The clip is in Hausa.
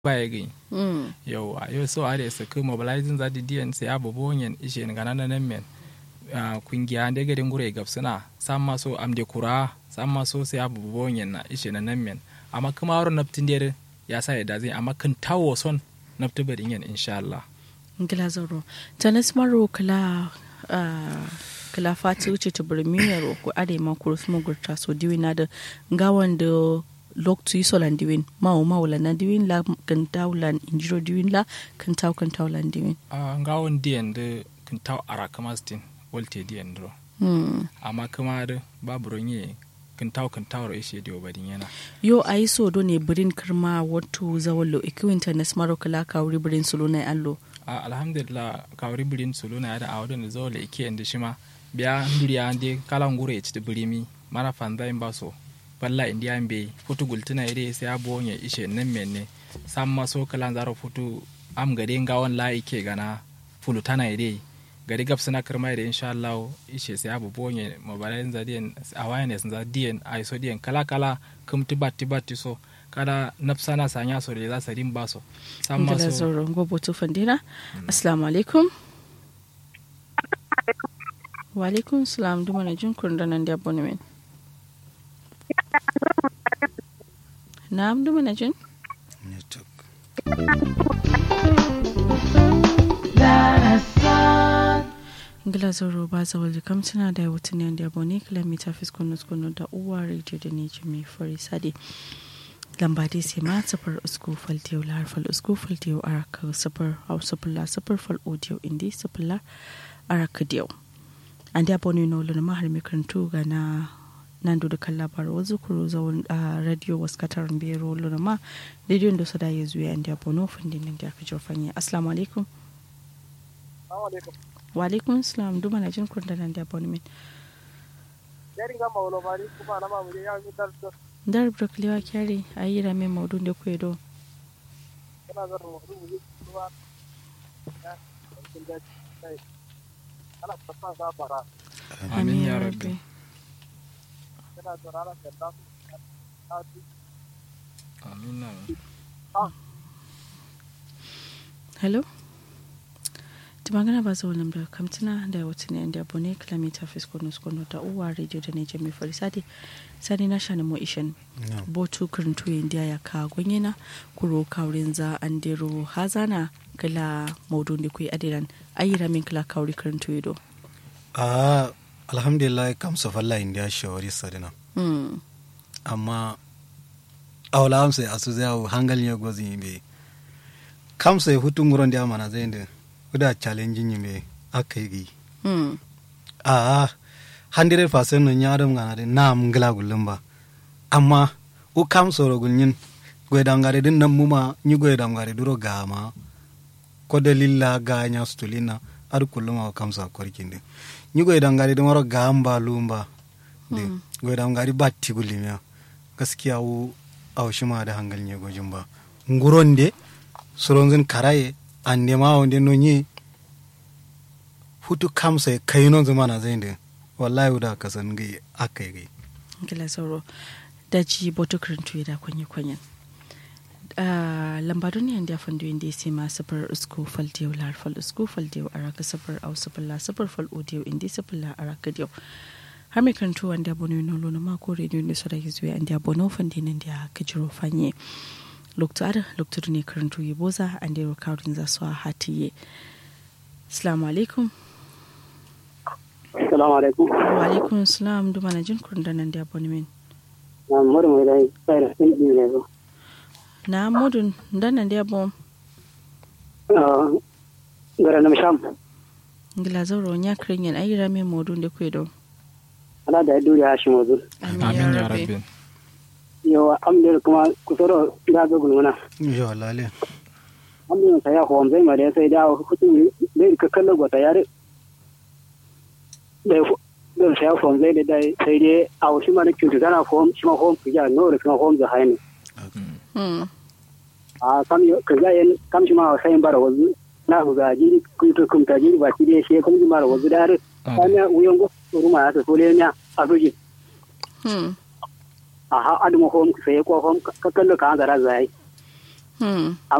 baya gai Mm. yau a yau so are su kai mobilizing za di diyan sai abu bonyen ishe ni ganan nan men ah, kungiya da garin gure gab suna san ma so am de kura san ma so sai abu bonyen na ishe na nan men amma kuma wurin naftin der ya sa ya da zai amma kan tawo son naftin barin yan insha Allah ngila zoro tanis maro kala ah, kala fati wuce ta birmiyar ko are ma kurus mugurta so diwi na da gawan da lok tu iso lan diwin ma o ma wala na diwin la kan tawlan injiro diwin la kan taw kan tawlan diwin a ngawon diyan da kan taw ara kama stin wolte diyan dro hmm. amma kuma da babu ronye kan taw kan taw ro ishe dio badin yana yo a yi so do ne birin kirma wato zawallo ikiwin tanis maro kala kawuri birin sulu na allo a alhamdulillah kawri birin sulu na da awdon da zawle ike ende shima biya nduriya ande kala ngure ci birimi mana fanda in baso balla indiya be futu gultuna ire sai abo nye ishe nan menne samma so kala zaro futu am gade ngawon la ike gana fulu tana ire gari gab suna kirma ire insha Allah ishe sai abu bonye mobile za dien awareness za dien ai so dien kala kala kum tibati bati so kada nafsana sanya so le za sa rin baso samma ngila so zoro ngobo tu fandina assalamu alaikum wa alaikum salam duma na jin kun danan da abonemen na'am duma na jin network ngila zoro ba za wali kamtina da wutin ne da abone kilomita fiskono skono da uwa radio da ne jimi fari sade lamba dai sai ma safar usku faltiyo lahar fal usku faltiyo araka safar hausa fulla safar fal audio indi safar araka diyau an da abone no lona mahar mikarantu ga na nan da kan labarai wanzu kuro zaun a radio wasu katarin bero lona ma rediyon da su da ya zuwa an da abone fundin nan da aka jofanya assalamu alaikum wa alaikum salam duma na jin kun da nan da abone min Yari ga maulo bari kuma na mamu ya yi dar da dar brokliwa kyari a yi rame maudun da kwedo kana zan mu mu kuma ya kin da sai ana fasa za fara amin ya rabbi kana da rana da da ta amin amin hello ti magana ba zuwa da kamtina da wata ne da abone kilomita fiskono skono da uwa radio da ne jami farisati sani na shani mo ishen no botu kirintu indiya ya ka gwanyena kuro kaurin za an dero hazana kila maudun da kuyi adiran ayyira min kila kauri kirintu ido a alhamdulillah kam so falla india shawari sadina hmm. amma awla am sai asu zai hangal ne gozi be kam sai hutu nguron dia mana zai nde uda challenge ni me akai gi hmm. a 100% no nyaadam ngana de nam ngla gulumba amma u kam soro gulnyin gwe dangare din nam muma nyi gwe dangare duro gama ko dalilla ga nya stulina ar kulluma o kam sa korkinde nyi gwe dangare din waro gamba lumba de gwe dangare batti gulimiya gaskiya u aw shima da hangal nye gojin ba nguronde soronzin karaye ande ma wonde no nyi hutu kam sai kayino zamana zainde wallahi uda kasan gai akai gai gila sauro daji boto kirintu da kwanye kwanyen uh, lambadun yan da fandu inda ya sai ma safar usku fal diyo lar fal usku fal diyo a raka safar au safar la safar fal odiyo inda safar la a raka diyo har mai kirintu wanda bono yin nolo na mako rediyo ne su da gizo ya inda bono fandi nan da ka jiro fanye lokto ada lokto ne kirintu ya boza an da rokawrin za su a hatiye assalamu alaikum assalamu alaikum wa alaikum salam duma na jin kurin da nan da abonemen na mu mu dai sai da sun yi ne zo na mudun dan nan da abon gara na misham ngila zauro nya kringen ayira me modun de kwedo ana da duri a shi mazu amin ya rabbi yo amdir kuma kusoro da ga gulmuna yo lale amdir sai ya hom zai mare sai da hutu dai ka kallo gota yare dai don sai ya hom zai da dai sai dai a wasu mara kyautu tana hom shi ma hom ya no da kuma hom da haini hmm a kam yo ka ga yin kam shi ma sai bara wazu na ku ga jiri ku to kun ta jiri ba shi dai shi kuma mara wazu da har kana wuyan go ruma ya ta sole nya a doji hmm a ha adu mo hom sai ko hom ka kallo ka ga ra zai Hmm.